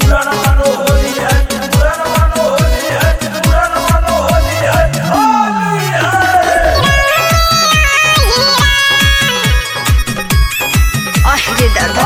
अरे दादा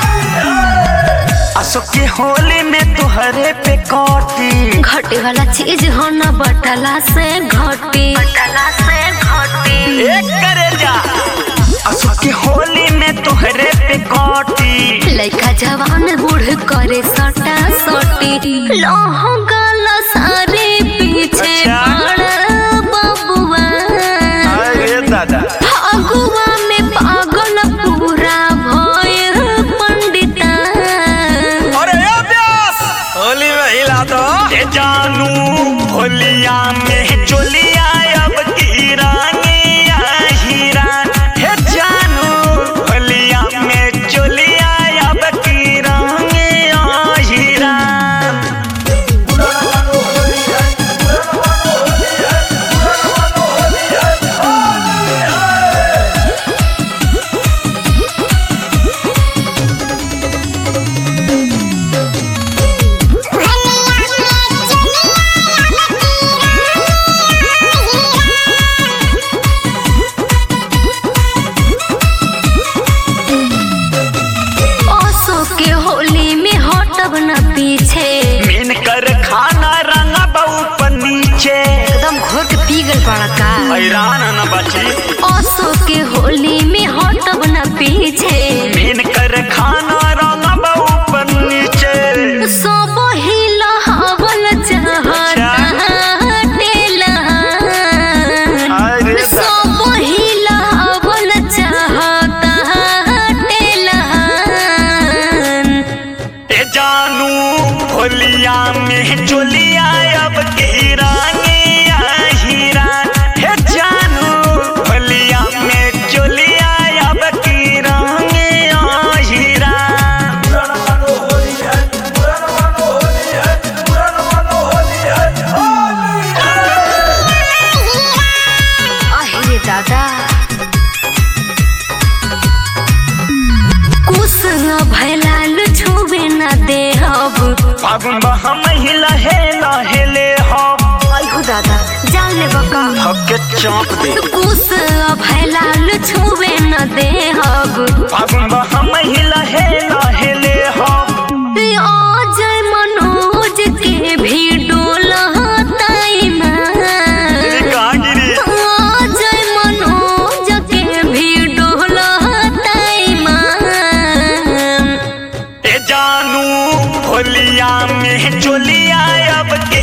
असो के होली में तुहरे पे कौटी घटे वाला चीज हो न बटला से घटी बटला से घटी एक करे जा असो के होली में तुहरे पे कौटी लइका जवान बूढ़ करे सटा सटी लहंगल सारे पीछे अच्छा। पड़ बबुआ अरे दादा फगुआ में पागल पूरा भय पंडिता अरे अभ्यास होली में हिला दो ये जानू होलिया में चोलिया अब की रानिया हीरा हे जानू होलिया में चोलिया अब की रानिया हीरा ओसो के होली में हटब न पीछे मीन कर खाना रंगा बहु पर नीचे एकदम घोर के पी गल पड़ा का हैरान न बची ओसो के होली में हटब न पीछे मीन कर खाना रंगा बहु पर नीचे सब हिला हवल चाहता टेला अरे दा- सब हिला हवल चाहता टेला ए जानू होलिया में चोलिया अब की रानिया हीरा हे जानू होलिया में चोलिया अब की रानिया हीरा अहे दादा कुछ भैलाल छुबे न दे अब फागुन बहा महिला हे लहेले हो अहो दादा जान ले बका हके चौंक दे कुछ भैलाल छुबे न दे अब फागुन बहा महिला हे लहेले हो अजय मनोज के भी डोलताई ना कागिरी अजय मनोज के भी डोलताई मान ए जानू होलिया में चोलिया अब